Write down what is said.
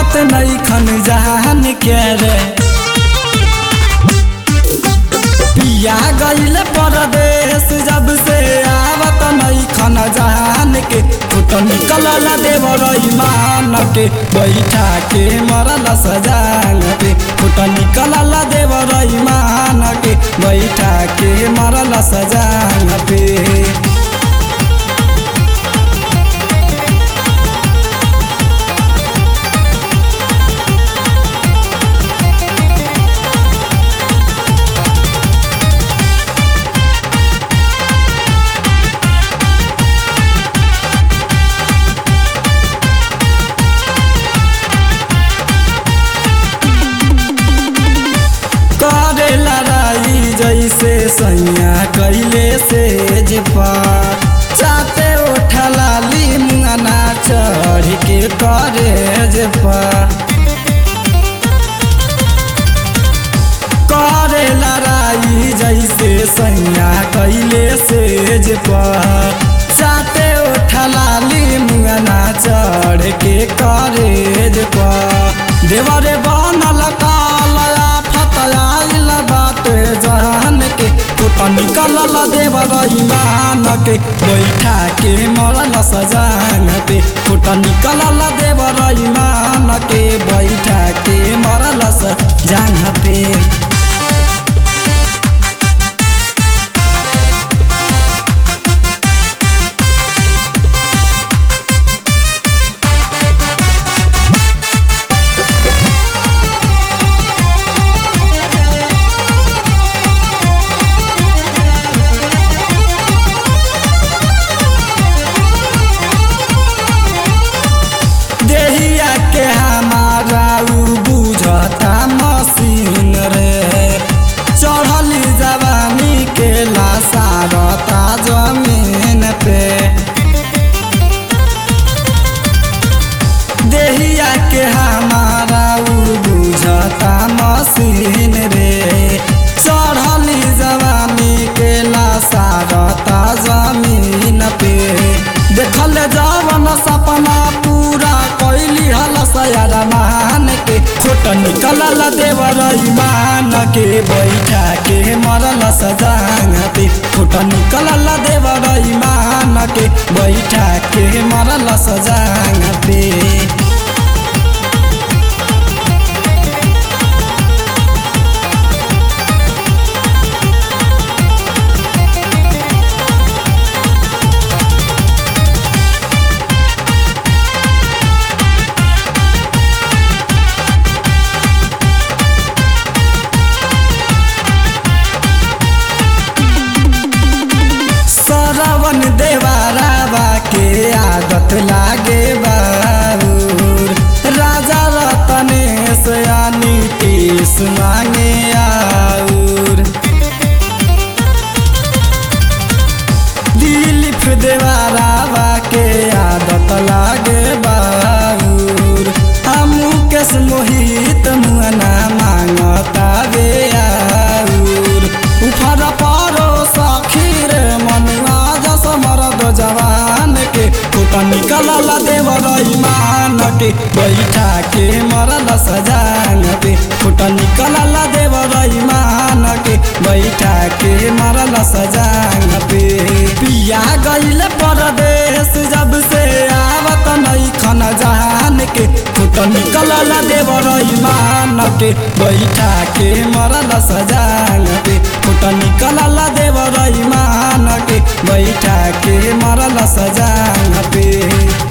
आवत नहीं खन जहान के रे पिया गईल परदेश जब से आवत नहीं खन जहान के फुट निकलल देवर ईमान के बैठा के मरल सजान पे फुट निकलल देवर ईमान के बैठा के मरल सजान पे करे लड़ाई जैसे सैया कैले से जेपा चाते उठला ली मुआना चढ़ के करे जेपा करे लड़ाई जैसे सैया कैले से जेपा चाते उठला ली मुआना चढ़ के करे जेपा देवरे बनल कालया फतयाइल बाटे जहान के कुट निकलल देवर ईमान के बैठा के मरल सजान पे कुट निकलल देवर ईमान के बैठा के मरल सजान पे देहिया के हमारा उ बुझता मशीन रे चढ़ली जवानी के लासारता जमीन पे देहिया के हमारा उ बुझता मशीन रे चढ़ली जवानी के लासारता जमीन पे देखल जवन सपना पूरा कैली हल सयार मान के छोट निकलल देवर ईमान के बैठा के मरल सजान पे छोट निकलल देवर ईमान के बैठा के मरल सजान पे सरवन देवारावा के आदत लागे बाबूर राजा रतनेश यानी केस मांगे आउर दिलीप देवारावा के आदत लागे बाबूर हमू केस मोहित मुआना मांगता बे आउर उफर पारो सखी रे मनुआ जस मरद जवान के कुट निकलल देवर ईमान के बैठा के मरल सजान पे कुट निकलल देवर ईमान के बैठा के मरल सजान पे पिया गईल परदेश जब से आवत नहीं खन जहान के कुट निकलल देवर ईमान के बैठा के मरल सजान पे कुट निकलल देवर ईमान के बैठा के मरल सजान पे